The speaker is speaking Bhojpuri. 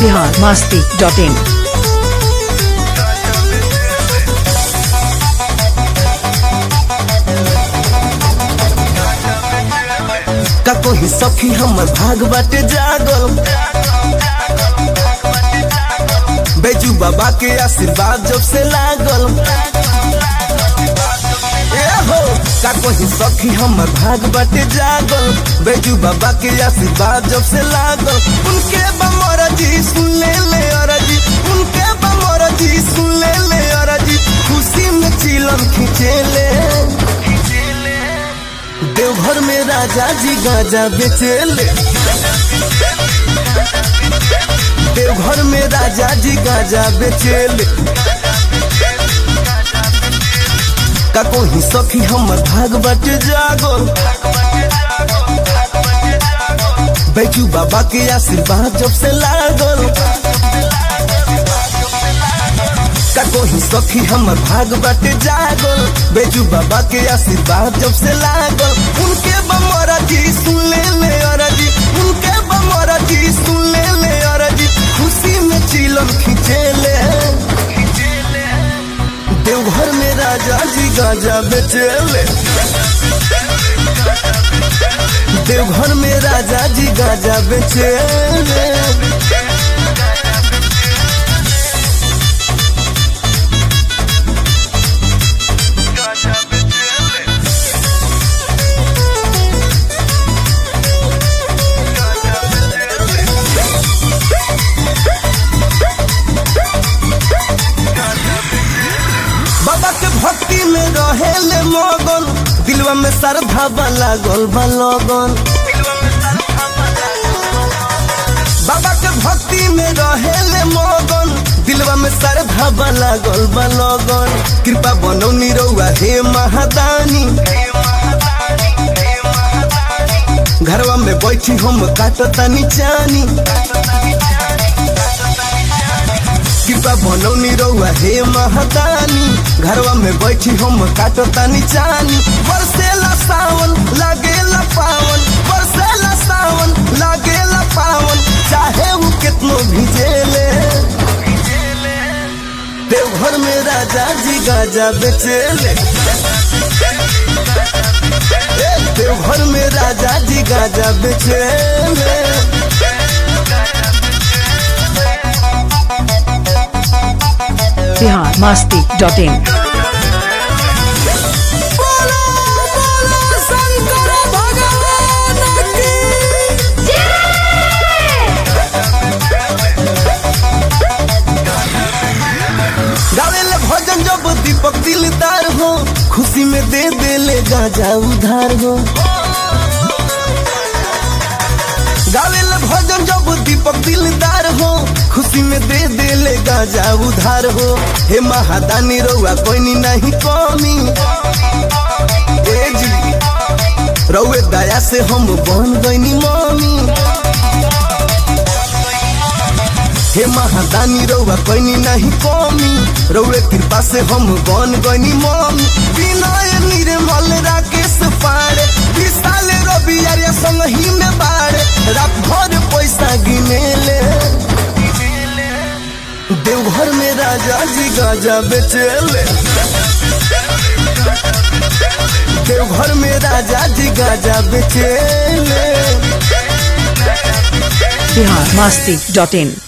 बिहार मस्ती डॉट इन का कोई सखी हमर भाग बाटे जागल बैजू बाबा के आशीर्वाद जब से लागल ए हो का कोई सखी हमर भाग बाटे जागल बैजू बाबा के आशीर्वाद जब से लागल उनके बमर जी सुन ले ले अरजी उनके बमर जी सुन ले ले अरजी खुशी में चिलम खींचे देवघर में राजा जी गाजा बेचेले देवघर में राजा जी गाजा बेचेले का कोई सखी हमर भाग बटे जागल बैजू बाबा के आशीर्वाद जब से लागल का कोई सखी हमर भाग बाटे जागल बेजू बाबा के आशीर्वाद जब से लागल उनके बमरा जी सुन ले ले अरजी उनके बमरा जी सुन ले ले अरजी खुशी में चिलम खींचेले देवघर में राजा जी गाजा बेचेले देवघर में राजा जी गाजा बेचेले बाबा के भक्ति में रहेले मगन दिलवा में श्रद्धा वाला गोल लगन बाबा के भक्ति में रहेले मगन दिलवा में श्रद्धा वाला गोल लगन कृपा बनो निरौआ हे महादानी घरवा में बैठी हम काटतानी चानी कृपा बनौनी रहुआ हे महादानी घरवा में बैठी हम काटतानी चानी बरसेला सावन लागेला पावन बरसेला सावन लागेला पावन चाहे वो कितनो भिजेले देवघर में राजा जी गाजा बेचेले ए, देवघर में राजा जी गाजा बेचेले बिहार मस्ती डॉट इन बोलो बोलो शंकर भगवान की गावेले भजन जब दीपक दिलदार हो खुशी में दे देले गाजा उधार हो गावेले भजन जब दीपक दिलदार हो खुशी में दे देले गाजा उधार हो हे महादानी रउआ कोई नहीं कमी ए जी रउए दया से हम बन गईनी मम्मी हे महादानी रउआ कोई नहीं कमी रउए कृपा से हम बन गनी मम्मी विनय निर्मल राकेश पाड़े विशाल रवि आर्य संग ही में बाड़े रात भर पैसा गिनेले देवघर में राजा जी गाजा बेचेले देवघर में राजा जी गाजा बेचेले बिहार मस्ती डॉट इन